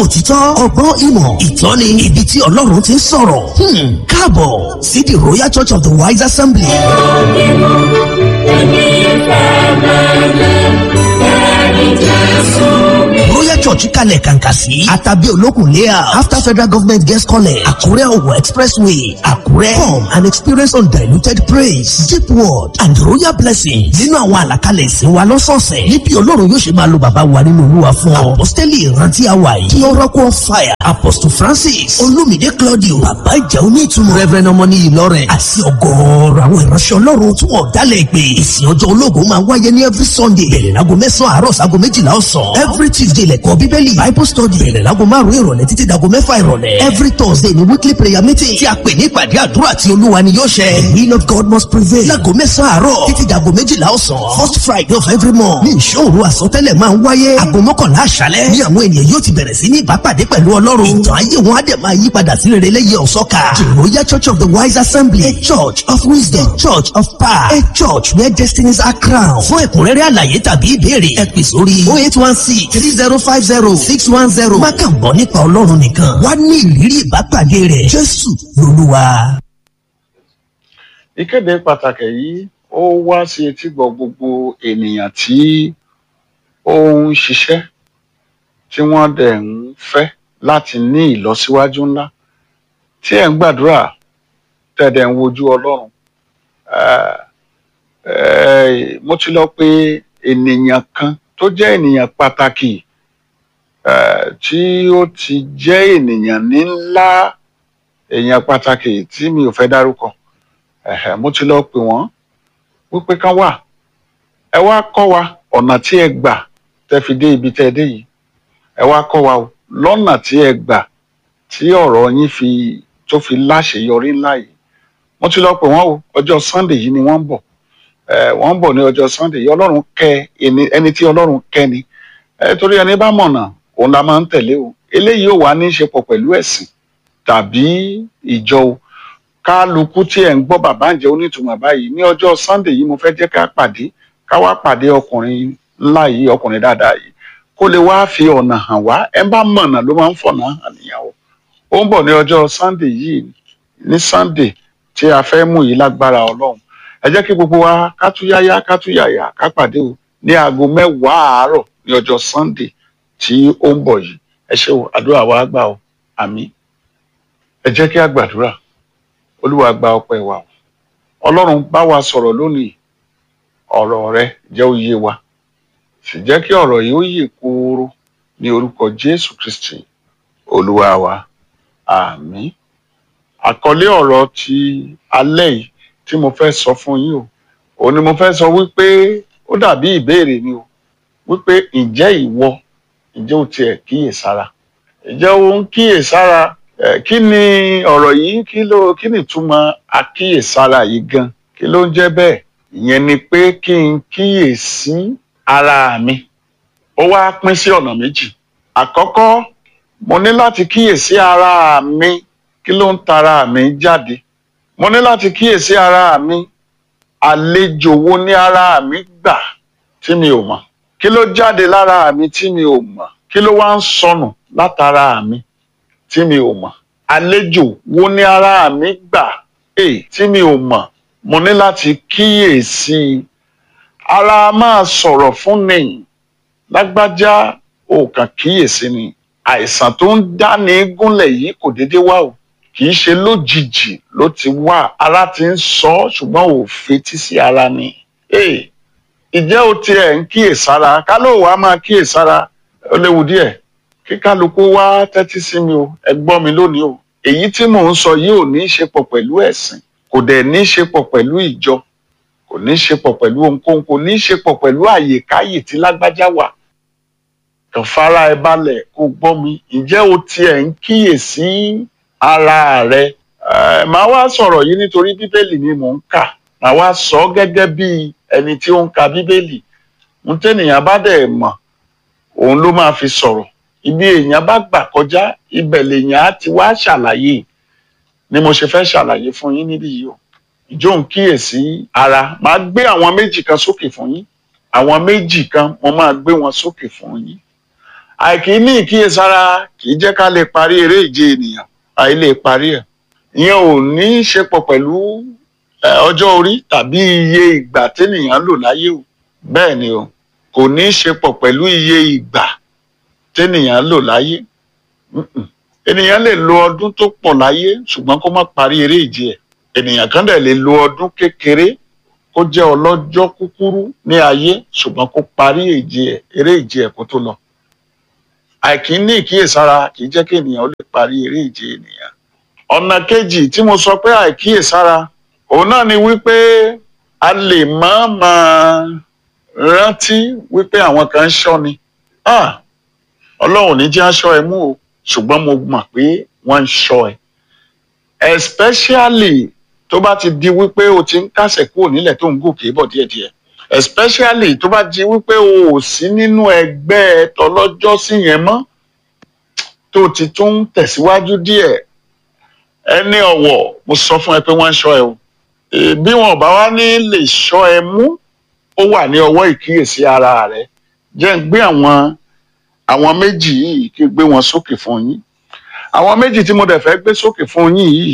òtítọ́ ọgbọ́n ìmọ̀ ìtọ́ni ibi tí ọlọ́run ti ń sọ̀rọ̀ káàbọ̀ sí the royal church of the wise assembly. royal church kalẹ̀ kàǹkà sí àtàbí olókùn layout after federal government guest college àkúrẹ́ ọ̀wọ̀ expressway àkúrẹ́ come and experience undiluted praise deep word and royal blessings nínú àwọn àlàkalẹ̀ ìsìn wa lọ́sọ̀ọ̀sẹ̀ níbi ọlọ́run yóò ṣe máa lo bàbá wa nínú olúwa fún ọ apostoli ìrántí àwa yìí kí oracle of fire apostle francis olumide claudio bàbá ìjà onítùmọ̀ reverend ọmọní ìlọrin àti ọgọ́ọ̀rọ̀ àwọn ìránṣẹ́ ọlọ́run tí wọ́n dálẹ̀ pé ìsìn ọjọ́ ológun máa wáyé ní every sunday bẹ̀rẹ̀ láago mẹ́sàn-án àárọ̀ sáago méjìlá ọ̀sán every tuesday lẹ́kọ̀ọ́ bíbélì bible study bẹ̀rẹ̀ láago márùn-ún ìrọ̀lẹ́ títí dago mẹ́fà ìrọ̀lẹ́ every thursday ni weekly prayer meeting tí a pè ní ìpàdé àdúrà tí olúwa ni yóò ṣẹ the will of god must prevail láago mẹ́sàn-án àárọ̀ títí dago méjìlá ọ̀sán first friday of every month ní ìṣòro àsọtẹ́lẹ̀ máa ń wáyé aago mọ́kànlá àṣálẹ́ ní àwọn ènìyàn yóò ti bẹ̀rẹ̀ sí ní ìbápàdé pẹ̀lú ọlọ́run ìtàn ayé wọn á dẹ̀ máa yí padà sí rere lẹ́yìn ọ̀sọ́ka the royal church of the wise assembly a church of wisdom a church of power a church where destinies are crowned fún ẹ̀kúnrẹ́rẹ́ àlàyé tàbí ìbéèrè ẹ pè sórí oh eight one six three zero five zero six one zero má kàn gbọ́ nípa ọlọ́run nìkan wá ní ìrírí ìbápàdé rẹ̀ jésù lolúwa. ìkéde pàtàkì yìí ó wá sí etígbọ̀ gbogbo ènìyàn tí ó ń ṣiṣẹ́ tí wọ́n dẹ̀ ń fẹ́ láti ní ìlọsíwájú ńlá tí ẹ̀ ń gbàdúrà tẹ̀dẹ̀ ń wojú ọlọ́run mo ti lọ pé ènìyàn kan tó jẹ́ ènìyàn pàtàkì tí ó ti jẹ́ ènìyàn ní ńlá èèyàn pàtàkì tí mi ò fẹ́ dárúkọ mo ti lọ pè wọ́n wípé kán wà ẹ wá kọ́ wa ọ̀nà tí ẹ gbà tẹ́ fi dé ibi tẹ́ ẹ dé yìí ẹ wá kọ́ wa o lọ́nà tí ẹ gbà tí ọ̀rọ̀ yín fi tó fi láṣeyọrí ńlá yìí mo ti lọ pè wọ́n o ọjọ́ sunday yìí ni wọ́n ń bọ̀ wọ́n ń bọ̀ ní ọjọ́ sunday yìí ọlọ́run kẹ́ ẹni tí ọlọ́run kẹ́ ni torí ẹni bá mọ̀nà òun la máa ń tẹ̀lé o eléyìí ò wá ní í ṣe pọ̀ pẹ̀lú ẹ̀sìn tàbí ìjọ o kálukú tí ẹ̀ ń gbọ́ bàbá ǹjẹ́ onítùmọ̀ báyìí ní ọjọ́ sunday yìí mo fẹ́ jẹ́ ká pàdé ká wá pàdé ọkùnrin ńlá yìí ọkùnrin dáadáa yìí kó lè wá fi ọ̀nà hàn wá ẹ bá mọ̀nà ló máa ń fọ̀nà hàn nìyàwó ó ń bọ̀ ní ọjọ́ sunday yìí ní sunday tí a fẹ́ mú yìí lágbára ọlọ́run ẹ jẹ́ kí gbogbo wa ká tú yáyá ká tú yàyà ká pàdé o ní aago mẹ́wàá àárọ̀ ní ọjọ́ sunday tí ó ń bọ̀ yìí ẹ ṣé o àdúrà wa gbà o àmín ẹ jẹ́ kí a gbàdúrà olúwa gba ọpẹ́ wa o ọlọ́run bá wa sọ̀rọ̀ lónìí ọ̀rọ̀ rẹ jẹ́ ó yé wa sì jẹ́ kí ọ̀rọ̀ yìí ó yè kooro ní orúkọ jésù kristi olúwa wa àmín àkọlé ọ̀rọ̀ ti alẹ́ yìí tí mo fẹ́ sọ fún yín o òun ni mo fẹ́ sọ wípé ó dàbí ìbéèrè ni o wípé ǹjẹ́ ìwọ ǹjẹ́ o tiẹ̀ kíyèsára ǹjẹ́ o ń kíyèsára kí ni ọ̀rọ̀ yìí kí ló kí ni ìtumọ̀ àkíyèsára yìí gan kí ló ń jẹ́ bẹ́ẹ̀ ìyẹn ni pé kí n kíyèsí ara mi ó wá pín sí ọ̀nà méjì àkọ́kọ́ mo ní láti kíyèsí ara mi kí ló ń tara mi jáde mo ní láti kíyèsí ara mi àlejò wo ní ara mi gbà tí mi ò mọ̀ kí ló jáde lára mi tí mi ò mọ̀ kí ló wá ń sọnù látara mi tí mi ò mọ̀ àlejò wo ní ara mi gbà èyí tí mi ò mọ̀ mo ní láti kíyèsí ara máa sọ̀rọ̀ fún ni lágbájá ò kàn kíyèsí ni àìsàn tó ń dáni gúnlẹ̀ yìí kò déédé wá o kì í ṣe lójijì ló ti wá ara ti ń sọ ọ́ ṣùgbọ́n ò fetí sí ara ni ìjẹ́ o tiẹ̀ ń kíyèsára ká ló wàá máa kíyèsára ó léwu díẹ̀ kí kálukú wá tẹ́tí sí mi o ẹ gbọ́ mi lónìí o èyí tí mò ń sọ yìí ò ní í ṣe pọ̀ pẹ̀lú ẹ̀sìn kò dẹ̀ ní í ṣe pọ̀ pẹ̀lú ìjọ kò ní í ṣe pọ̀ pẹ̀lú ohunkóhun kò ní í ṣe pọ̀ pẹ̀lú àyèkáyè tí lágbájá wà kàn fara ẹ balẹ̀ kó gbọ́ mi ǹjẹ́ o tiẹ̀ ń kíyèsí ara rẹ ẹ máa wá sọ̀rọ̀ yìí nítorí bíbélì ni mò ń kà máa wá sọ ọ́ gẹ́gẹ́ bí ẹni tí ó ń ka bíbélì ń tẹ́nìyàn bá dẹ̀ mọ̀ òun ló máa fi sọ̀rọ̀ ibi èèyàn bá gbà kọjá ibẹ̀ lèèyàn á ti wá ṣàlàyé ni mo ṣe fẹ́ ṣàlàyé fún yín níbí yìí o ìjọ ń kíyèsí ara máa gbé àwọn méjì kan sókè fún yín àwọn méjì kan mo máa gbé wọn sókè fún yín àìkí ní ìkíyèsára kì í jẹ́ ká lè parí eré ìje ènìyàn àì lè parí ẹ̀ ìyẹn ò ní í ṣe pọ̀ pẹ̀lú eh, ọjọ́ orí tàbí iye ìgbà ténìyàn lò láyé o bẹ́ẹ̀ ni o kò ní í ṣe pọ̀ pẹ̀lú iye ìgbà ténìyàn lò láyé Mm-mm. ènìyàn lè lo ọdún tó pọ̀ láyé ṣùgbọ́n kó má parí eré ìje ẹ̀ ènìyàn kan dẹ̀ lè lo ọdún kékeré kó jẹ́ ọlọ́jọ́ kúkúrú ní ayé ṣùgbọ́n kó parí ìje ẹ̀ eré ìje ẹ̀ kó tó lọ àìkí ní ìkíyèsára kì í jẹ́ kí ènìyàn ó lè parí eré ìje ènìyàn ọ̀nà kejì tí mo sọ pé àìkíyèsára òun náà ni wípé a lè má máa rántí wípé àwọn kan ń ṣọ́ ni ah ọlọ́run ò ní jẹ́ aṣọ ẹ mú o ṣùgbọ́n mo mọ̀ pé wọ́n ń ṣọ́ ẹ especially tó bá ti di wípé o ti ń kásẹ̀ kúrò nílẹ̀ tó ń gòkè bọ̀ díẹ̀díẹ̀ especially tó bá di wípé o ò sí nínú ẹgbẹ́ tọlọ́jọ́sí yẹn mọ́ tó ti tún ń tẹ̀síwájú díẹ̀ ẹni ọ̀wọ̀ mo sọ fún ẹ pé wọ́n ń ṣọ́ ẹ o Eh, bí wọn ò bá wá ní lè ṣọ́ ẹ mú ó wà ní ọwọ́ ìkíyèsí ara rẹ jẹ́ ń gbé àwọn àwọn méjì yìí kí n gbé wọn sókè fún yín àwọn méjì tí mo dẹ̀ fẹ́ gbé sókè fún yín yìí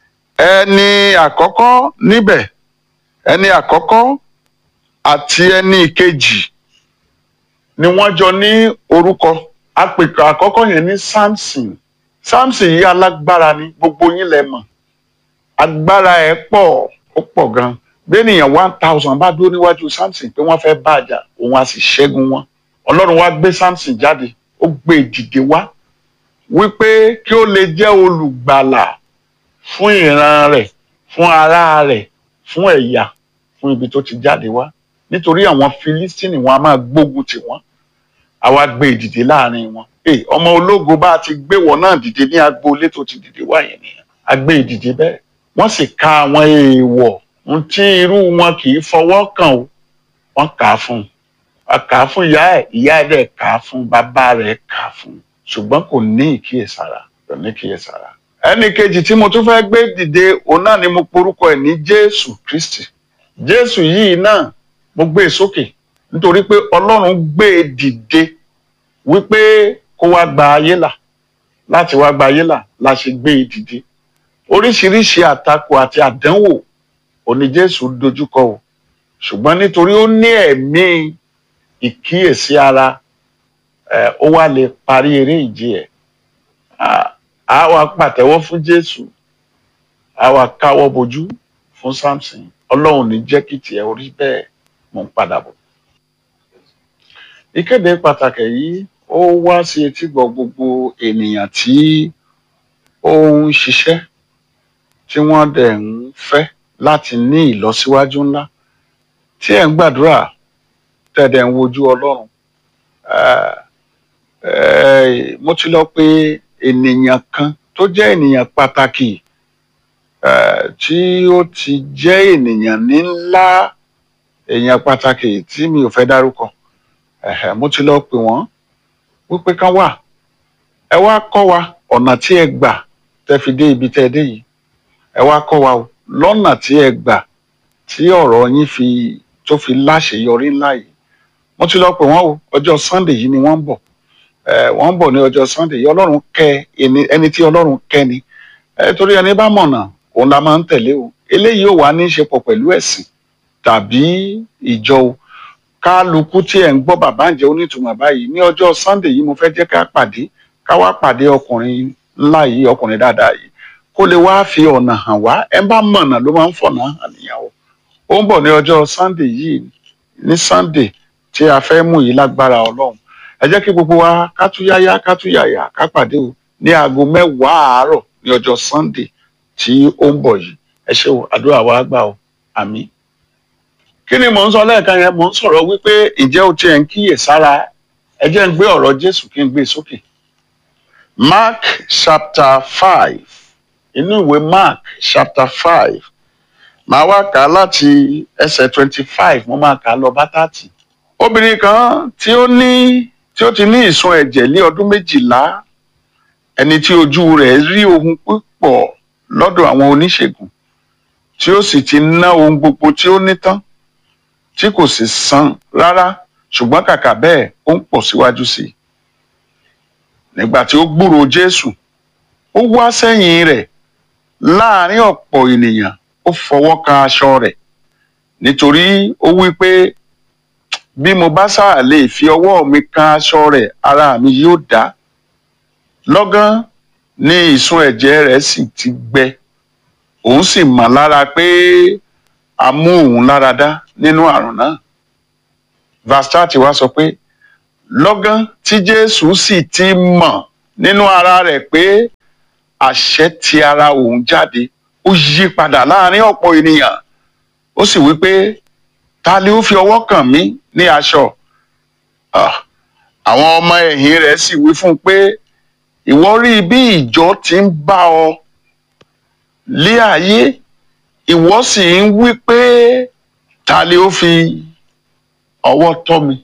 ẹni àkọ́kọ́ níbẹ̀ ẹni àkọ́kọ́ àti ẹni ìkejì ni wọ́n jọ ní orúkọ àpèkọ àkọ́kọ́ yẹn ní Samson Samson yìí alágbára ni gbogbo yín lẹ mọ̀ agbára ẹ̀ pọ̀ ó pọ̀ gan gbẹ̀nìyàn one thousand bá dúró níwájú Samson pé wọ́n fẹ́ bá a jà òun á sì ṣẹ́gun wọn Ọlọ́run wá gbé Samson jáde ó gbé e dìde wá wípé kí ó lè jẹ́ olùgbàlà fún ìran rẹ̀ fún ará rẹ̀ fún ẹ̀yà fún ibi tó ti jáde wá nítorí àwọn Filistini wọn a máa gbógun tì wọ́n àwa gbé e dìde láàrin wọn Hey, ọmọ ológo bá a ti gbé wọn náà dìde ní agboolé tó ti dìde wá yẹn nìyẹn a gbé e dìde bẹ́ẹ̀ wọ́n sì ka àwọn èèwọ̀ ohun tí irú wọn kì í fọwọ́ kàn o wọ́n kà á fún un a kà á fún ìyá ẹ̀ ìyá ẹ̀ dẹ̀ kà á fún bàbá rẹ̀ kà á fún ṣùgbọ́n kò ní ìkíyèsára kò ní ìkíyèsára. ẹnì kejì tí mo tún fẹ́ gbé dìde òun náà ni mo porúkọ ẹ̀ ní Jésù Kristi Jésù yìí náà mo gbé e sókè nítorí pé Ọlọ́run gbé e dìde wípé kó wá gba ayé là láti wá gba ayé là la ṣe gbé e dìde oríṣiríṣi àtakò àti àdánwò òní Jésù dojúkọ o ṣùgbọ́n nítorí ó ní ẹ̀mí ìkíyèsí ara ẹ̀ ó wá lè parí eré ìje ẹ̀ á- á wá pàtẹ́wọ́ fún Jésù á wá káwọ́ bojú fún Samson Ọlọ́run ní jẹ́ kí tiẹ̀ orí bẹ́ẹ̀ mò ń padà bọ̀. ìkéde pàtàkì yìí ó wá sí etígbọ̀ gbogbo ènìyàn tí ó ń ṣiṣẹ́ tí wọ́n dẹ̀ ń fẹ́ láti ní ìlọsíwájú ńlá tí ẹ̀ ń gbàdúrà tẹ̀dẹ̀ ń wojú Ọlọ́run. Eh, eh, mo ti lọ pé ènìyàn kan tó jẹ́ ènìyàn pàtàkì eh, tí ó ti jẹ́ ènìyàn ní ńlá èèyàn pàtàkì tí mi ò fẹ́ dárúkọ Ẹ̀hẹ̀, mo ti lọ pè wọ́n wípé kán wà ẹ wá kọ́ wa ọ̀nà tí ẹ gbà tẹ́ fi dé ibi tẹ́ ẹ dé yìí ẹ wá kọ́ wa o lọ́nà tí ẹ gbà tí ọ̀rọ̀ yín fi tó fi láṣeyọrí ńlá yìí mo ti lọ pè wọ́n o ọjọ́ Sunday yìí ni wọ́n ń bọ̀ ẹ wọ́n ń bọ̀ ní ọjọ́ Sunday yìí Ọlọ́run kẹ́ ẹni ẹni tí Ọlọ́run kẹ́ ni ẹ torí ẹni bá mọ̀nà òun la máa ń tẹ̀lé o eléyìí ò wá ní í ṣe pọ̀ pẹ̀lú ẹ̀sìn tàbí ìjọ o kálukú tí ẹ̀ ń gbọ́ bàbá ǹjẹ́ onítùmọ̀ báyìí ní ọjọ́ Sunday yìí mo fẹ́ jẹ́ ká pàdé ká wá pàdé ọkùnrin ńlá yìí ọkùnrin dáadáa yìí kó lè wá fi ọ̀nà hàn wá ẹ bá mọ̀nà ló máa ń fọ̀nà hàn níyàwó ó ń bọ̀ ní ọjọ́ Sunday yìí ní Sunday tí a fẹ́ mú yìí lágbára Ọlọ́run ẹ jẹ́ kí gbogbo wa ká tú yáyá ká tú yàyà ká pàdé o ní aago mẹ́wàá àárọ̀ ní ọjọ́ Sunday tí ó ń bọ̀ yìí ẹ ṣé o àdúrà wa gbà o àmín kí ni mò ń sọ lẹ́ẹ̀kan yẹn mò ń sọ̀rọ̀ wípé ǹjẹ́ o tiẹ̀ ń kíyè sára ẹ jẹ́ ń gbé ọ̀rọ̀ Jésù kí n gbé sókè Mark chapter five inú ìwé Mark chapter five màá wá kà á láti ẹsẹ̀ twenty five mo máa kà á lọ bá thirty obìnrin kan tí ó ní tí ó ti ní ìsun ẹ̀jẹ̀ lé ọdún méjìlá ẹni tí ojú rẹ̀ rí ohun púpọ̀ lọ́dọ̀ àwọn oníṣègùn tí ó sì ti ná ohun gbogbo tí ó ní tán tí kò sì san rárá ṣùgbọ́n kàkà bẹ́ẹ̀ ó ń pọ̀ síwájú sí i nígbà tí ó gbúròó jésù ó wá sẹ́yìn rẹ̀ láàrin ọ̀pọ̀ ènìyàn ó fọwọ́ kan aṣọ rẹ̀ nítorí ó wí pé bí mo bá sáà lè fi ọwọ́ mi kan aṣọ rẹ̀ ara mi yóò dá lọ́gán ni ìsun ẹ̀jẹ̀ rẹ̀ sì ti gbẹ òun sì mọ̀ lára pé a mú òun lára dá nínú àrùn náà verse thirty wá sọ pé lọ́gán tí jésù sì ti mọ̀ nínú ara rẹ̀ pé àṣẹ ti ara òun jáde ó yí padà láàrin ọ̀pọ̀ ènìyàn ó sì wí pé ta ni ó fi ọwọ́ kàn mí ní aṣọ Ah, àwọn ọmọ ẹ̀yìn rẹ̀ sì wí fún un pé ìwọ rí bí ìjọ ti ń bá ọ lé ayé ìwọ sì ń wí pé ta ni ó fi ọwọ́ tọ́ mi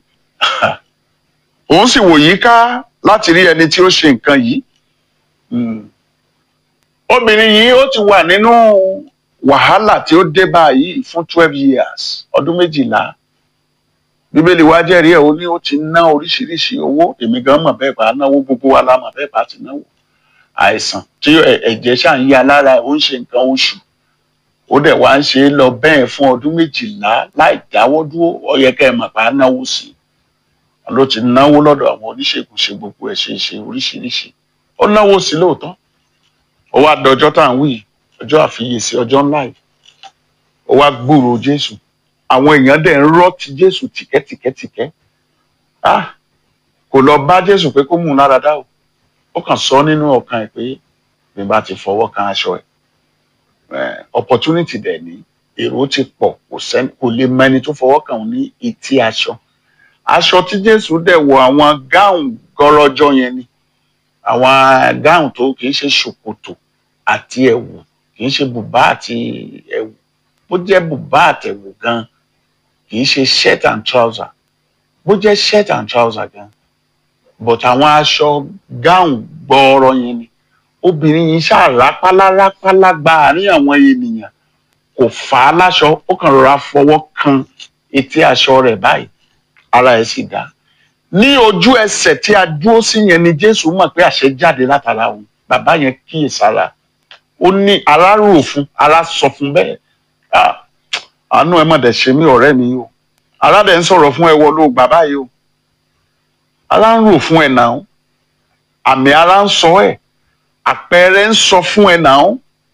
òun sì wò yíká láti rí ẹni tí ó ṣe nǹkan yìí Hmm. obìnrin yìí ó ti wà nínú wàhálà tí ó dé báyìí fún twelve years ọdún méjìlá bíbélì wa jẹ́rìí ẹ̀ ó ní ó ti ná oríṣiríṣi owó èmi gan mọ̀ bẹ́ẹ̀ bá náwó gbogbo wa la mọ̀ bẹ́ẹ̀ bá ti náwó àìsàn tí ẹ̀- ẹ̀jẹ̀ ṣáà ń ya lára ẹ̀ ó ń ṣe nǹkan oṣù ó dẹ̀ wá ń ṣe é lọ bẹ́ẹ̀ fún ọdún méjìlá láì dáwọ́ dúró ó yẹ kẹ́ ẹ mọ̀ bá náwó sí i ló ti náwó lọ́dọ̀ àwọn oníṣègùn ṣe gbogbo ẹ̀ ṣe ṣe oríṣiríṣi ó náwó sí i lóòótọ́ ó wá dọjọ́ tá à ń wí yìí, ọjọ́ àfiyèsí ọjọ́ ńlá yìí ó wá gbúròó jésù àwọn èèyàn dẹ̀ ń rọ́ ti jésù tìkẹ́tìkẹ́tìkẹ́ ah kò lọ bá jésù pé kó mú un lára dá o ó kàn sọ nínú ọkàn ẹ̀ pé bí n bá ti fọwọ́ kan aṣọ ẹ̀ eh, opportunity dẹ̀ ní èrò ti pọ̀ kò sẹ́ni kò lè mọ ẹni tó fọwọ́ kàn òun ní etí aṣọ aṣọ tí jésù dẹ̀ wọ àwọn gáùn gọlọjọ yẹn ni àwọn gáùn tó kì í ṣe ṣòkòtò àti ẹ̀wù kì í ṣe bùbá àti ẹ̀wù bó jẹ́ bùbá àtẹ̀wù gan kì í ṣe shirt and trouser bó jẹ́ shirt and trouser gan but àwọn aṣọ gáùn gbọọrọ yẹn ni obìnrin yìí ṣàrápálá rápálá gba àárín àwọn ènìyàn kò fà á láṣọ ó kàn rọra fọwọ́ kan etí aṣọ rẹ̀ báyìí ara ẹ̀ sì dá ní ojú ẹsẹ̀ tí a dúró sí yẹn ni jésù mọ̀ pé àṣẹ jáde látara òun bàbá yẹn kíyèsára ó ní ara rò fún ara sọ fún bẹ́ẹ̀ Ah, àánú ẹ má dẹ̀ ṣe mí ọ̀rẹ́ mi o ara dẹ̀ ń sọ̀rọ̀ fún ẹ wọ ló gbà báyìí o ara ń rò fún ẹ náà àmì ara ń sọ ẹ àpẹẹrẹ ń sọ fún ẹ náà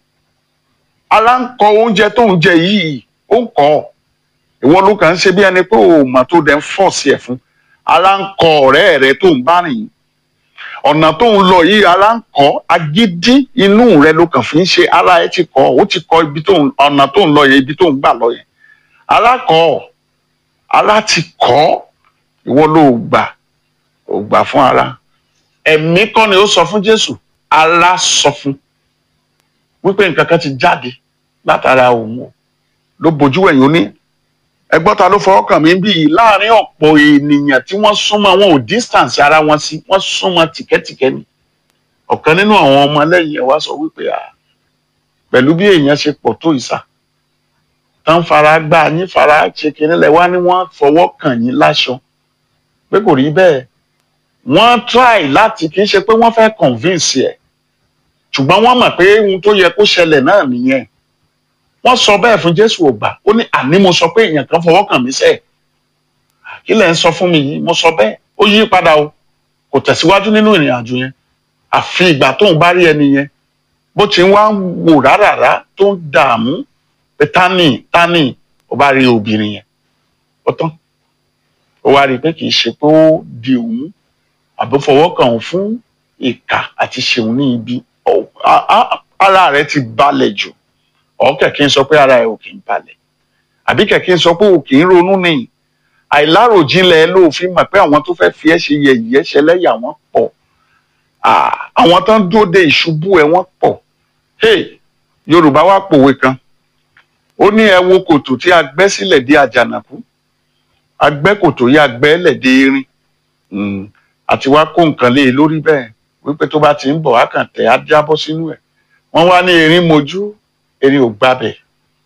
ara ń kọ oúnjẹ tó ń jẹ yìí ó ń kọ ìwọ ló kàn ń ṣe bí ẹni pé o mà tó dẹ̀ ń fọ̀ sí ẹ fún ara ń kọ ọ̀rẹ́ rẹ tó ń bá rìn ọ̀nà tó ń lọ yìí ara ń kọ́ agídí inú rẹ ló kàn fi ń ṣe ara ẹ ti kọ́ ó ti kọ́ ibi tó ń ọ̀nà tó ń lọ yẹn ibi tó ń gbà lọ yẹn ara kọ́ ara ti kọ́ ìwọ ló gbà ò gbà fún ara ẹ̀mí kọ́ ni ó sọ fún Jésù ara sọ fún wípé nǹkan kan ti jáde látara òun o ló bojú ẹ̀yìn ó ní ẹgbọ́n ta ló fọwọ́ kàn mí bí yìí láàrin ọ̀pọ̀ ènìyàn tí wọ́n súnmọ́ wọn ò distance ara wọn sí wọ́n súnmọ́ tìkẹ́tìkẹ́ ni ọ̀kan nínú àwọn ọmọ lẹ́yìn ẹ̀ wá sọ wípé à pẹ̀lú bí èèyàn ṣe pọ̀ tó ìsà tán fara gbá yín fara ṣe kiri lẹ̀ wá ní wọ́n fọwọ́ kàn yín láṣọ pé kò rí bẹ́ẹ̀ wọ́n try láti kì í ṣe pé wọ́n fẹ́ convince ẹ̀ ṣùgbọ́n wọ́n mọ̀ pé ohun tó yẹ kó ṣẹlẹ̀ náà nìyẹn wọ́n sọ bẹ́ẹ̀ fún jésù ògbà ó ní àní mo sọ pé èèyàn kan fọwọ́ kàn mí sẹ́ẹ̀ kí lẹ̀ ń sọ fún mi yìí mo sọ bẹ́ẹ̀ ó yí padà o kò tẹ̀síwájú nínú ìrìn àjò yẹn àfi ìgbà tóun bá rí ẹni yẹn bó ti ń wá ń wò rárá tó ń dààmú pé tání tání ó bá rí obìnrin yẹn ó tán ó wá rí i pé kì í ṣe pé ó di òun àbí fọwọ́ kàn òun fún ìkà àti ṣeun ní ibi Ó- a- a- ara rẹ̀ ti balẹ̀ jù ọ̀ kẹ̀kẹ́ ń sọ pé ara ẹ̀ ò kì í balẹ̀ àbí kẹ̀kẹ́ ń sọ pé ò kì í ronú ni àìláròjinlẹ̀ ló fi mọ̀ pé àwọn tó fẹ́ fi ẹ́ ṣe yẹ̀yẹ́ ṣẹlẹ́yà wọ́n pọ̀ Ah, àwọn tó ń dúró de ìṣubú ẹ̀ wọ́n pọ̀ hey Yorùbá wá pòwe kan ó ní ẹ wo kòtò tí a gbẹ́ sílẹ̀ dé àjànàkú a gbẹ́ kòtò yìí a gbẹ́ lẹ̀ dé erin Mm, àti wá kó nǹkan lé e lórí bẹ́ẹ̀ wípé tó bá ti ń bọ̀ á kàn tẹ̀ á jábọ́ sínú ẹ̀ wọ́n wá ní erin mojú erin ò gbabẹ̀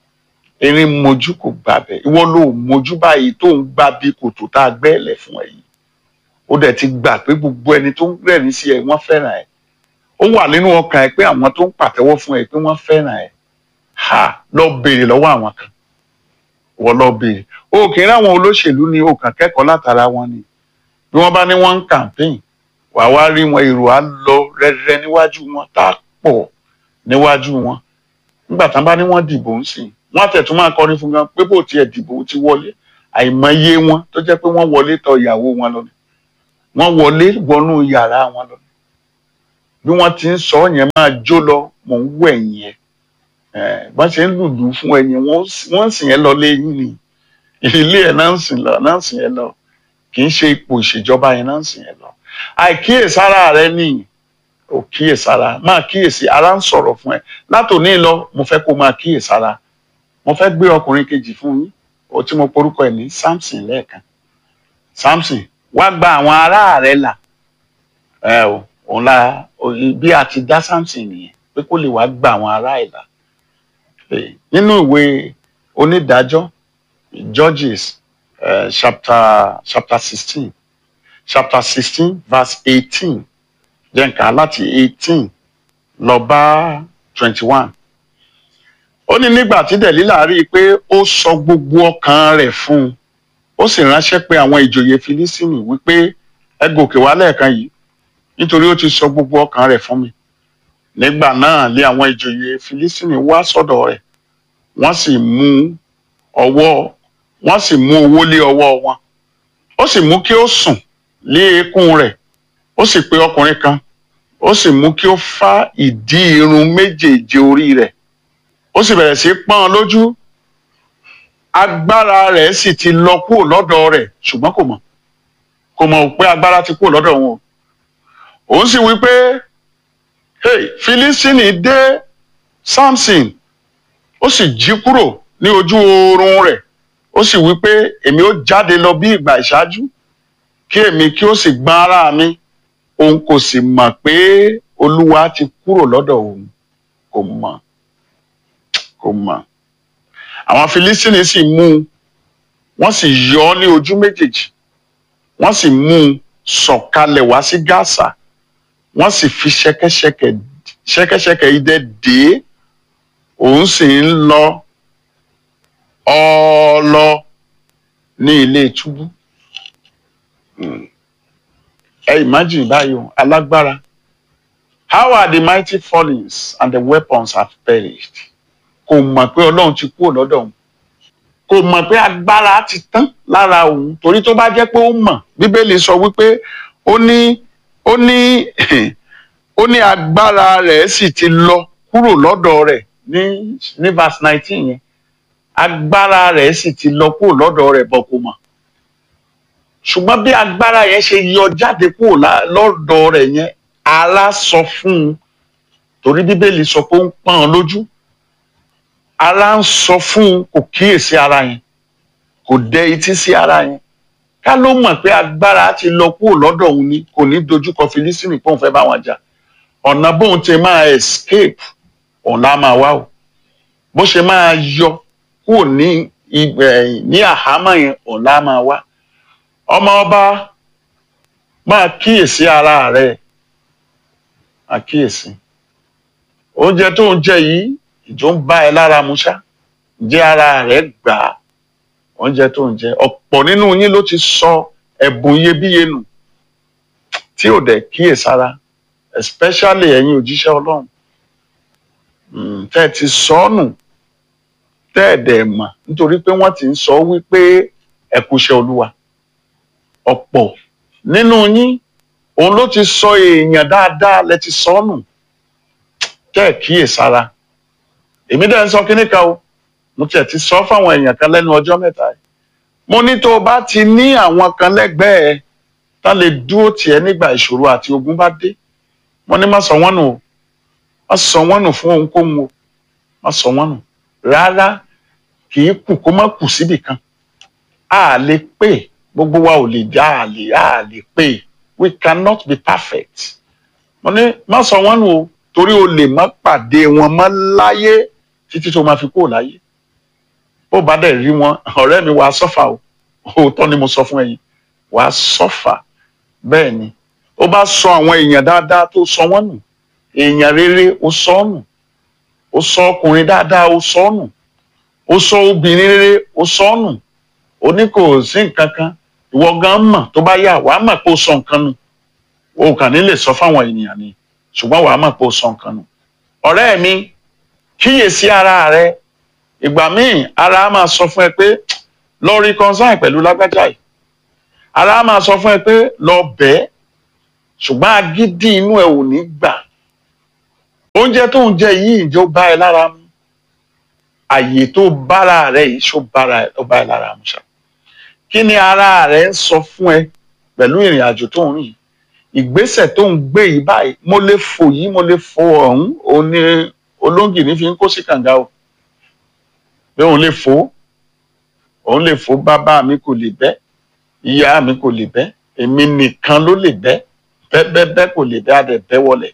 erin mojú kò gbabẹ̀ ìwọ ló mojú báyìí tó ń gbá bí kòtò tá a gbẹ́lẹ̀ fún ẹ yìí ó dẹ̀ ti gbà pé gbogbo ẹni tó ń rẹ́rìn sí ẹ wọ́n fẹ́ràn ẹ ó wà nínú ọkàn ẹ pé àwọn tó ń pàtẹ́wọ́ fún ẹ pé wọ́n fẹ́ràn ẹ ha lọ béèrè lọ́wọ́ àwọn kan wọ́n lọ béèrè o kì í ráwọn olóṣèlú ni o kàn kẹ́kọ̀ọ́ látara wọn ni bí wọ́n bá ní wọ́n ń campaign wà wá rí wọn èrò á lọ rẹ́rẹ́ níwájú wọn tá a pọ̀ níwájú wọn nígbà tán bá ní wọ́n dìbò ń sìn wọ́n á tẹ̀tún máa kọrin fún gan pé bó tiẹ̀ dìbò ti wọlé àìmọye wọn tó jẹ́ pé wọ́n wọlé tọ̀ ìyàwó wọn lọ ni wọ́n wọlé wọnú yàrá wọn lọ ni bí wọ́n ti ń sọ yẹn máa jó lọ mò ń wẹ̀ yẹn bọ́n ṣe ń lùlù fún ẹyin wọ́n ń sìn yẹn lọ léyìn ni ilé ẹ̀ náà ń sìn lọ náà ń sìn yẹn lọ kì í ṣe ipò ìṣèjọba yẹn náà ń sìn yẹn lọ àìkíyèsára rẹ nìyí ò kíyèsára máa kíyèsí ara ń sọ̀rọ̀ fún ẹ látòní lọ mo fẹ́ kó máa kíyèsára mo fẹ́ gbé ọkùnrin kejì fún yín ó tí mo porúkọ ẹ̀ ní Samson lẹ́ẹ̀kan Samson wá gba àwọn ará rẹ là ẹ o òun la bí a ti dá Samson nìyẹn pé kó lè wá gba àwọn ará ẹ̀ là nínú ìwé onídàájọ́ Judges uh, chapter chapter sixteen chapter sixteen verse eighteen jẹ́ nǹkan láti eighteen lọ bá twenty one. ó ní nígbà tí Dẹ̀lílà rí i pé ó sọ gbogbo ọkàn rẹ̀ fún un ó sì ránṣẹ́ pé àwọn ìjòyè Fílísítínì wípé ẹ gòkè wá lẹ́ẹ̀kan yìí nítorí ó ti sọ gbogbo ọkàn rẹ̀ fún mi. nígbà náà lé àwọn ìjòyè Fílísítínì wá sọ́dọ̀ rẹ̀ wọ́n sì mú ọwọ́ wọ́n sì mú owó lé ọwọ́ wọn ó sì mú kí ó sùn lé eékún rẹ̀ ó sì pe ọkùnrin kan ó sì mú kí ó fá ìdí irun méjèèje orí rẹ̀ ó sì bẹ̀rẹ̀ sí pọ́n lójú agbára rẹ̀ sì ti lọ kúrò lọ́dọ̀ rẹ̀ ṣùgbọ́n kò mọ̀ kò mọ̀ pé agbára ti kúrò lọ́dọ̀ wọn òun sì wí pé hey Fílísítínì dé Samson ó sì jí kúrò ní ojú oorun rẹ̀ ó sì wí pé èmi ó jáde lọ bí ìgbà ìṣáájú kí èmi kí ó sì gbọ́n ara mi òun kò sì mọ̀ pé olúwa ti kúrò lọ́dọ̀ òun kò mọ̀ kò mọ̀ àwọn Filistini sì mú un wọ́n sì yọ ọ́ ní ojú méjèèjì wọ́n sì mú un sọ̀kalẹ̀ wá sí Gásà wọ́n sì fi ṣẹ̀kẹ̀ṣẹ̀kẹ̀ ṣẹ̀kẹ̀ṣẹ̀kẹ̀ idẹ dè é òun sì ń lọ ọlọ ní ilé túbú ẹ imagine báyìí o alágbára how are the mighty fallings and the weapons have perished kò mọ̀ pé ọlọ́run ti kúrò lọ́dọ̀ òun kò mọ̀ pé agbára ti tán lára òun torí tó bá jẹ́ pé ó mọ̀ bíbélì sọ wípé ó ní ó ní ó ní agbára rẹ̀ sì ti lọ kúrò lọ́dọ̀ rẹ̀ ní ní verse nineteen yẹn agbára rẹ̀ sì ti lọ kúrò lọ́dọ̀ rẹ̀ bọ̀ kò mọ̀ ṣùgbọ́n bí agbára yẹn ṣe yọ jáde kúrò lọ́dọ̀ rẹ̀ yẹn ara sọ fún un torí bíbélì sọ pé ó ń pọ́n ọn lójú ara ń sọ fún un kò kíyèsí ara yẹn kò dẹ etí sí ara yẹn ká ló mọ̀ pé agbára ti lọ kúrò lọ́dọ̀ òun ni kò ní dojúkọ Fílísítínì pé òun fẹ́ bá wọn jà ọ̀nà bóun ti máa escape òun lá máa wá o bó ṣe máa yọ kúrò ní ní àhámọ́ yẹn òun lá máa wá ọmọ ọba máa kíyèsí ara rẹ máa kíyèsí oúnjẹ tó ń jẹ yìí ìjọ ń bá ẹ lára mu ṣá jẹ ara rẹ gbà á oúnjẹ tó ń jẹ ọ̀pọ̀ nínú yín ló ti sọ ẹ̀bùn iyebíye nù tí ò dẹ̀ kíyèsára especially ẹ̀yin òjíṣẹ́ Ọlọ́run tẹ́ ẹ ti sọ ọ́ nù tẹ́ ẹ dẹ̀ mọ̀ nítorí pé wọ́n ti ń sọ wípé ẹ kúṣẹ́ Olúwa ọ̀pọ̀ nínú yín òun ló ti sọ èèyàn dáadáa lẹ ti sọ nù tẹ́ ẹ̀ kíyèsára èmi dẹ̀ ń sọ kínní kan o mo tiẹ̀ ti sọ fáwọn èèyàn kan lẹ́nu ọjọ́ mẹ́ta yìí mo ní tó o bá ti ní àwọn kan lẹ́gbẹ̀ẹ́ tá lè dúró tiẹ̀ nígbà ìṣòro àti ogun bá dé mo ní má sọ wọ́n nù o má sọ wọ́n nù fún ohunkóhun o má sọ wọ́n nù rárá kì í kù kó má kù síbì kan a lè pè gbogbo wa ò lè já a lè a lè pè we cannot be perfect mo ní má sọ wọ́n nù o torí o lè má pàdé wọn mọ́ láyé títí tó máa fi kúrò láyé bó bá dẹ̀ rí wọn ọ̀rẹ́ mi wàá sọ́fà o òótọ́ ni mo sọ fún ẹ̀yin wàá sọ́fà bẹ́ẹ̀ ni ó bá sọ àwọn èèyàn dáadáa tó sọ wọ́n nù èèyàn rere ó sọ ọ́ nù ó sọ ọkùnrin dáadáa ó sọ ọ́ nù ó sọ obìnrin rere ó sọ ọ́ nù ó ní kò sí nǹkan kan ìwọ gan mọ̀ tó bá yà wàá mọ̀ pé ó sọ nǹkan nù o kàn ní lè sọ fáwọn ènìyàn ni ṣùgbọ́n wàá mọ̀ pé ó sọ nǹkan nù ọ̀rẹ́ mi kíyèsí ara rẹ ìgbà míì ara á máa sọ fún ẹ pé lọ reconcile pẹ̀lú lágbájá yìí ara á máa sọ fún ẹ pé lọ bẹ́ẹ̀ ṣùgbọ́n agídí inú ẹ ò ní gbà oúnjẹ tó ń jẹ yìí ìjọ bá ẹ lára mu àyè tó bára rẹ yìí ṣó bára ẹ ó bá ẹ lára mu ṣá kí ni ara rẹ ń sọ fún ẹ pẹ̀lú ìrìn àjò tó ń rìn ìgbésẹ̀ tó ń gbé yìí báyìí mo lè fò yìí mo lè fò ọ̀hún òun ni olóńgì ní fi ń kó sí kànga o pé òun lè fò òun lè fò bàbá mi kò lè bẹ́ ìyá mi kò lè bẹ́ èmi nìkan ló lè bẹ́ bẹ́ẹ̀bẹ́ẹ́ kò lè bẹ́ adẹ̀ bẹ́ wọlẹ̀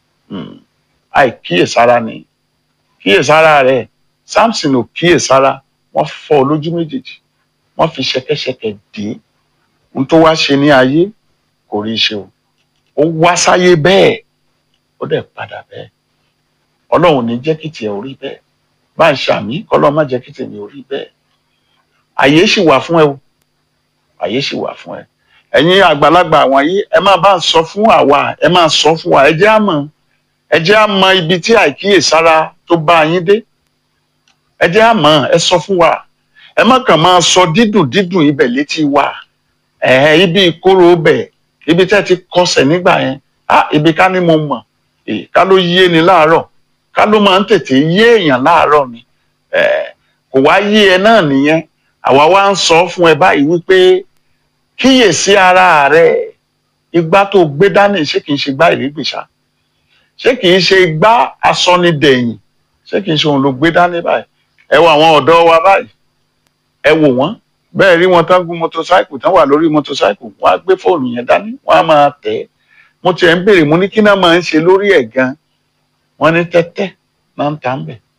àì kíyèsára ni kíyèsára rẹ̀ Samson ò kíyèsára wọ́n fọ́ ọ lójú méjèèjì wọ́n fi ṣẹ̀kẹ̀ṣẹ̀kẹ̀ dé ohun tó wá ṣe ní ayé kò rí ṣe o ó wá sáyé bẹ́ẹ̀ ó dẹ̀ padà bẹ́ẹ̀ ọlọ́run ní jẹ́ kí tiẹ̀ orí bẹ́ẹ̀ bá ń ṣàmì kọ́lọ́ má jẹ́ kí tèmi orí bẹ́ẹ̀ àyè sì wà fún ẹ o àyè sì wà fún ẹ ẹ̀yin àgbàlagbà wọ̀nyí ẹ máa bá ń sọ fún àwa ẹ máa sọ fún wa ẹ jẹ́ á mọ̀ ẹ jẹ́ á mọ̀ ibi tí àìkíyèsára tó bá yín dé ẹ jẹ́ á mọ̀ ẹ sọ fún wa ẹ má kàn máa sọ dídùn dídùn ibẹ̀ létí wa ẹ̀ẹ́ ibi ìkorò bẹ̀ ibi tẹ́ ti kọsẹ̀ nígbà yẹn á ibi ká ní mo mọ̀ ká ló yé ni láàárọ̀ ká ló máa ń tètè yé èèyàn láàárọ̀ ni kò wá yé ẹ náà nìyẹn àwa wá ń sọ fún ẹ báyìí wípé kíyèsí ara rẹ igbá tó gbé dání ṣé kìí ṣe gbá ìrégbèsà ṣé kìí ṣe igbá asọnidẹ̀yìn ṣé kìí ṣe òun ló gbé dání báyìí ẹ wo àwọn ọ̀dọ́ wa báyìí ẹ wò wọ́n bẹ́ẹ̀ rí wọn tán gún mọ́tòsáìkù tán wà lórí mọ́tòsáìkù wọ́n á gbé fóònù yẹn dání wọ́n á máa tẹ̀ ẹ́ mo tiẹ̀ ń béèrè mo ní kí náà máa ń ṣe lórí ẹ̀ gan wọ́n ní tẹ́tẹ́ máa ń ta ń bẹ̀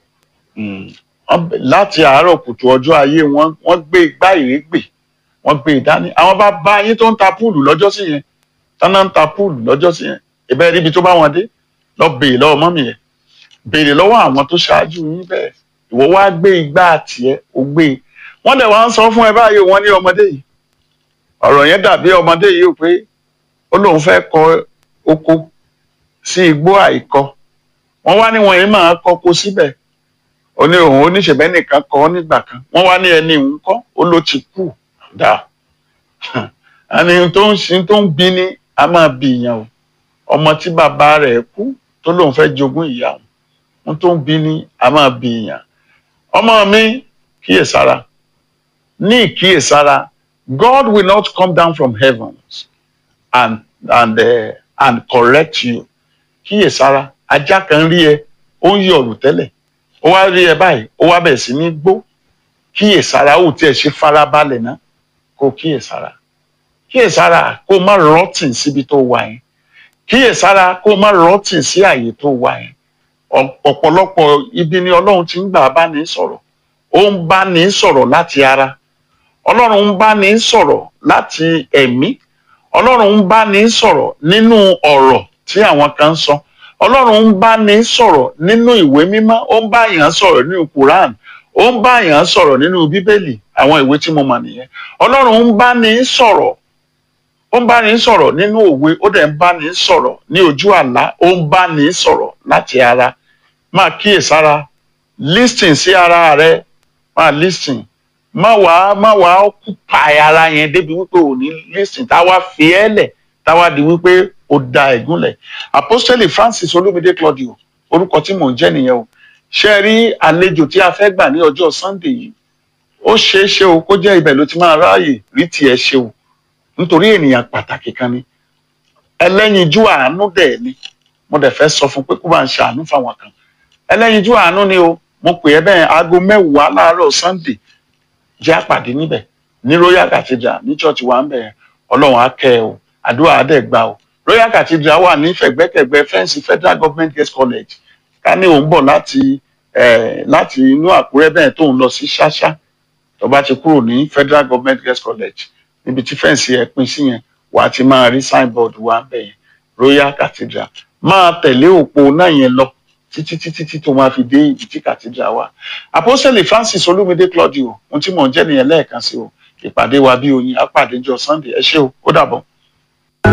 láti àárọ̀ kùtù ọjọ́ ayé wọn wọ́n gbé igbá ìrégbè wọ́n gbé ìdání àwọn bá bá yín tó ń ta púùlù lọ́jọ́ sí yẹn tánà ń ta púùlù lọ́jọ́ sí yẹn ìbẹ́ ríbi tó bá wọn dé lọ béèrè lọ́wọ́ mọ́mì yẹn béèrè lọ́wọ́ àwọn tó ṣáájú yín bẹ́ẹ̀ ìwọ wá gbé igbá tiẹ̀ ó gbé e wọ́n dẹ̀ wá ń sọ fún ẹ báyìí wọ́n ní ọmọdé yìí ọ̀rọ̀ yẹn dàbí ọmọdé yìí ó pé ó lóun fẹ́ kọ oko sí igbó àìkọ wọ́n wá ní wọn yìí máa kọko síbẹ̀ ó ní òun oníṣẹ̀bẹ́ nìkan kọ́ nígbà kan wọ́n wá ní ẹni òun kọ́ ó ló ti kú dà ẹni tó ń sin tó ń bí ní a máa bí ìyàn o ọmọ tí bàbá rẹ̀ kú tó lóun fẹ́ jogún ìyá òun tó ń bí ní a máa bí ìyàn ọmọ mi kíyèsára ní ìkíyèsára God will not come down from heavens and and uh, and correct you kíyèsára ajá kan rí ẹ ó ń yọ̀rù tẹ́lẹ̀ ó wá rí ẹ báyìí ó wá bẹ̀rẹ̀ sí ní gbó kíyèsára ó tiẹ̀ ṣe farabalẹ̀ náà kó kíyèsára kíyèsára kó má rọ́tìn síbi tó wà yẹn kíyèsára kó má rọ́tìn sí àyè tó wà yẹn ọ̀pọ̀lọpọ̀ ibi ni ọlọ́run ti ń gbà bá ní sọ̀rọ̀ ó ń bá ní sọ̀rọ̀ láti ara ọlọ́run ń bá ní sọ̀rọ̀ láti ẹ̀mí ọlọ́run ń bá ní sọ̀rọ̀ nínú ọ̀rọ̀ tí àwọn kan ń sọ ọlọ́run ń bá ní sọ̀rọ̀ nínú ìwé mímọ́ ó ń bá yàn sọ̀rọ̀ nínú Quran ó ń bá yàn sọ̀rọ̀ nínú bíbélì àwọn ìwé tí mo mọ̀ nìyẹn ọlọ́run ń bá ní sọ̀rọ̀ ó ń bá ní sọ̀rọ̀ nínú òwe ó dẹ̀ ń bá ní sọ̀rọ̀ ní ojú àlá ó ń bá ní sọ̀rọ̀ láti ara máa kíyèsára listen sí ara rẹ máa listen má wàá má wàá kúpa ara yẹn débi wípé ò ní listen táwa fi ẹ́ lẹ̀ táwa di wípé ó da ẹ̀gúnlẹ̀ apostoli Francis Olúmídé Claudio orúkọ tí mò ń jẹ́ nìyẹn o ṣe rí àlejò tí a fẹ́ gbà ní ọjọ́ Sunday yìí ó ṣeé ṣe o kó jẹ́ ibẹ̀ ló ti máa ráàyè rí tiẹ̀ ṣe o nítorí ènìyàn pàtàkì kan ni ẹlẹ́yinjú àánú dẹ̀ ni mo dẹ̀ fẹ́ sọ fún pé kó bá ń ṣe àánú fáwọn kan ẹlẹ́yinjú àánú ni o mo pè é bẹ́ẹ̀ aago mẹ́wàá láàárọ̀ Sunday jẹ́ àpàdé níbẹ̀ ní Royal Cathedral ní church wa ń bẹ̀ ọlọ́run á kẹ́ ẹ o àdúrà á dẹ̀ gbà o Royal Cathedral wà ní fẹ̀gbẹ́kẹ̀gbẹ́ fẹ́ǹsì Federal Government Girls College ká ní òun bọ̀ láti láti inú Àkúrẹ́ bẹ́ẹ̀ tó ń lọ sí ṣáṣá tó bá ti kúrò ní Federal Government Girls College níbi tí fẹ́ǹsì ẹ̀ pín sí yẹn wà á ti máa rí signboard wa bẹ́ẹ̀ royal cathedral máa tẹ̀lé òpó náà yẹn lọ títí títí tí tó máa fi dé ibi tí cathedral wà apostoli francis olúmídé claudio ohun tí mò ń jẹ́ nìyẹn lẹ́ẹ̀kan sí o ìpàdé wa bí oyin á pàdé jọ sunday ẹ ṣé o ó dàbọ̀.